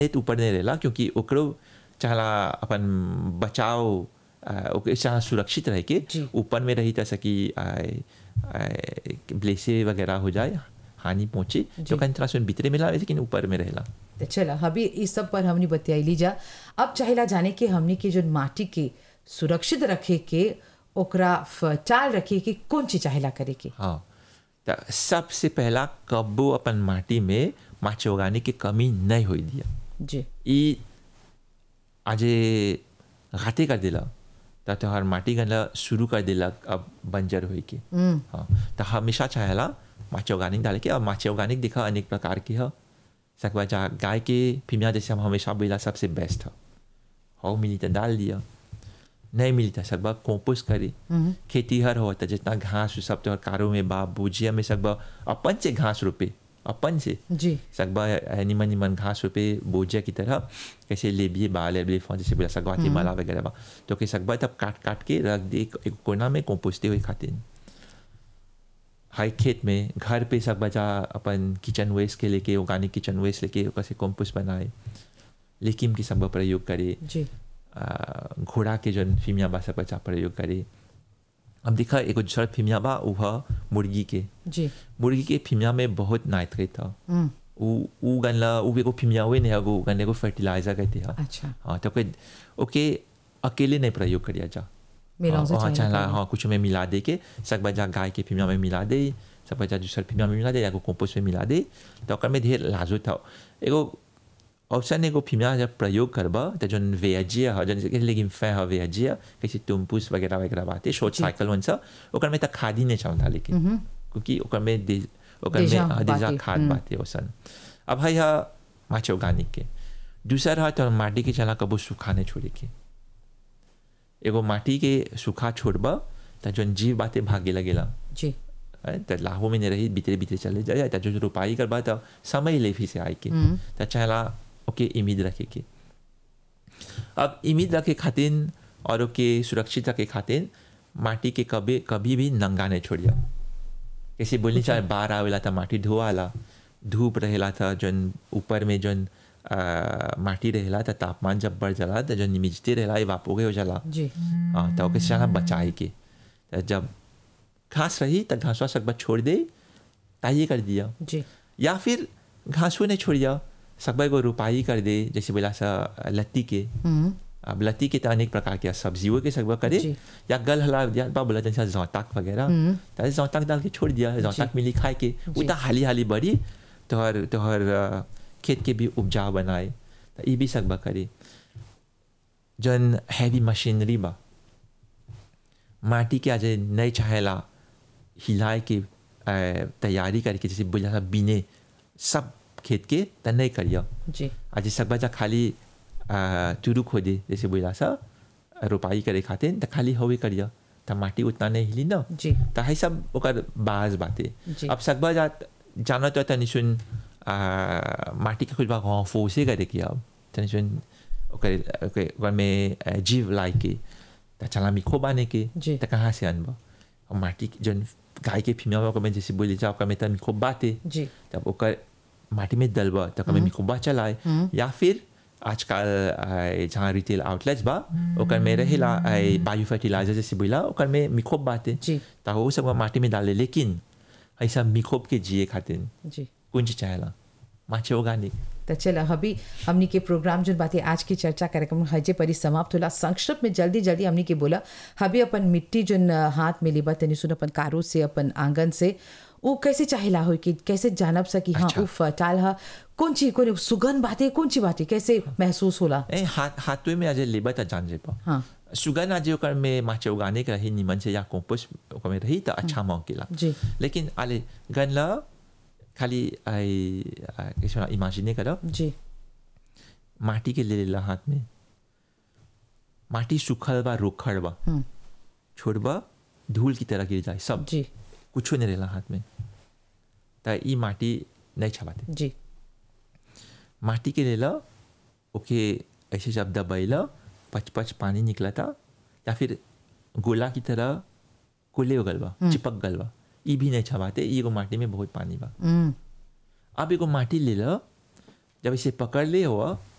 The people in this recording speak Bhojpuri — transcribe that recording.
त ऊपर नहीं रहेला क्योंकि ओकरो चाहला अपन बचाव आ, ओके चाह सुरक्षित रह के जी। ऊपर में रही तैसा कि ब्लेसे वगैरह हो जाए हानि पहुंचे तो कहीं तरह से भीतरे मिला लेकिन ऊपर में रहेला तो चला अभी इस सब पर हमने बतियाई जा अब चाहेला जाने के हमने के जो माटी के सुरक्षित रखे के ओकरा फर्टाइल रखे के कौन चीज चाहेला करे के हाँ तो सबसे पहला कब्बो अपन माटी में माचे उगाने की कमी नहीं होई दिया जी ई आजे घाते कर दिला तो तोहर माटी गनला शुरू कर दिला अब बंजर होई के हाँ तो हमेशा चाहेला माचे ऑर्गेनिक डाले के और माचे ऑर्गेनिक देखा अनेक प्रकार की है सकवा जा गाय के फिमिया जैसे हम हमेशा बोला सबसे बेस्ट है हो मिली तो डाल दिया नहीं मिली तो सकबा कंपोस्ट करे खेती हर हो तो जितना घास उ सब तो कारो में बा भुजिया में सकबा अपन से घास रोपे अपन से जी सकबा निमन निमन घास रोपे बोजिया की तरह कैसे लेबिए बाल लेबिए फौज जैसे बोला सकवा माला वगैरह बा तो के सकबा तब काट काट के रख दे एक एक कोना में कंपोस्टे हुए खातिर हाई खेत में घर पे सकबा जा अपन किचन वेस्ट के लेके ऑर्गेनिक किचन वेस्ट लेके ओकर से कंपोस्ट बनाए लेकिन की सकबा प्रयोग करे जी आ, घोड़ा के जन फिमिया बा सब बच्चा प्रयोग करे अब देखा एगो दूसरा फिमिया बा वह मुर्गी के जी मुर्गी के फिमिया में बहुत नाइट्रेट था हम्म, उ उ गनला उ एगो फिमिया हुए नहीं एगो गन एगो फर्टिलाइजर कहते हैं अच्छा हाँ तो ओके ओके अकेले नहीं प्रयोग करिया जा मेरा से हाँ चाहेला चाहला करे। हाँ कुछ में मिला दे के सब बजा गाय के फिमिया में मिला दे सब बजा दूसर फिमिया में मिला दे एगो कंपोस्ट में मिला दे तो ओकर में ढेर लाजो था एगो ऑप्शन एगो फिमिया जब प्रयोग करबा तो जन वेजिया है जन लेकिन फै है वेजिया कैसे तुमपुस वगैरह वगैरह बाते शॉर्ट साइकिल वन सा ओकर में तक खाद ही नहीं चाहता लेकिन क्योंकि ओकर में दे ओकर में देजा हाँ, देजा बाटे, खाद हम्म। बाते ओसन अब है या माचे ऑर्गेनिक के दूसरा है तो माटी के चला कबो सुखाने छोड़े के एगो माटी के सूखा छोड़बा त जौन जीव बाते भागे लगेला जी है, त लाहो में नहीं रही भीतरे भीतरे चले जाए त जो रोपाई करबा त समय ले फिर से आए के त चाहला ओके उम्मीद रखे के अब उम्मीद रखे खातिर और ओके सुरक्षित रखे खातिर माटी के कभी कभी भी नंगा नहीं छोड़िया कैसे बोलनी चाहे बाहर आवेला त माटी धोआला धूप रहेला था जौन ऊपर में जौन आ, माटी रहेला त तापमान जब बढ़ जाला त जौन निमिजते रहेला एवापोगे हो जाला जी हाँ तो ओके चाहना बचाए के त जब घास रही त घासवा सकबा छोड़ दे ताइए कर दिया जी या फिर घासो नहीं छोड़िया सकबा एगो रुपाई कर दे जैसे बोला सा लत्ती के हम्म, अब लत्ती के तो अनेक प्रकार के सब्जियों के सकबा करे जी। या गल हला या बा बोला जैसा जौताक वगैरह तो जौताक डाल के छोड़ दिया जौताक मिली खाए के वो तो हाली हाली बढ़ी तोहर तोहर अ, खेत के भी उपजाऊ बनाए तो ये भी सकबा करे जन हैवी मशीनरी बा माटी के आज नहीं चाहेला हिलाए के अ, तैयारी करके जैसे बोला बीने सब खेत के त नहीं करिया जी आज सकबा जा खाली आ, तुरु खोदे जैसे बोला सा रोपाई करे खातिर त खाली होवे करिया त माटी उतना नहीं हिली ना जी त है सब ओकर बाज बाते जी। अब सकबा जा जाना तो तनी सुन आ, माटी के कुछ बात हाँ फोसे करे किया अब तनी सुन ओकर ओकर ओकर में आ, जीव लाई के त चला मिखो बाने के जी। त कहाँ से अनबा और माटी के जन गाय के फीमेल ओकर में जैसे बोली जा ओकर में त मिखो बाते जी तब ओकर माटी में डलबा तब हमें मिकुबा चलाए या फिर आजकल आ, जहाँ रिटेल आउटलेट्स बा ओकर में रहेला बायो फर्टिलाइजर जैसे बोला ओकर में मिखोब बाते जी। तो वो सब माटी में डाले लेकिन ऐसा मिखोब के जिए खातिर जी कुंज चाहेला माचे ऑर्गेनिक तो चला अभी हमनी के प्रोग्राम जो बातें आज की चर्चा कार्यक्रम हजे परी समाप्त होला संक्षिप्त में जल्दी जल्दी हमनी के बोला हबी अपन मिट्टी जो हाथ में लेबा तनी सुन अपन कारो से अपन आंगन से वो कैसे चाहेला हो कि कैसे जानब सकी हाँ अच्छा। वो फर्टाइल हा कौन चीज कौन सुगंध बातें कौन सी बातें कैसे महसूस होला ए हाथ हाथवे में आज लेबा त जान जेपा हाँ सुगन आज ओकर में माचे उगाने के रही निमन से या कंपोस्ट ओकर में रही तो अच्छा मौकेला जी लेकिन आले गनला खाली आई आ, कैसे बोला इमेजिने करो जी माटी के ले लेला हाथ में माटी सूखल बा रोखड़ बा हम्म, छोड़बा धूल की तरह गिर जाए सब जी कुछ नहीं रहेला हाथ में त ई माटी नहीं छबाते जी माटी के लेला ओके ऐसे जब दबैला पच पच पानी निकला था या फिर गोला की तरह कोले हो गल बा चिपक गल बा ई भी नहीं छबाते ई एगो माटी में बहुत पानी बा हम्म, अब एगो माटी ले लो जब इसे पकड़ ले हो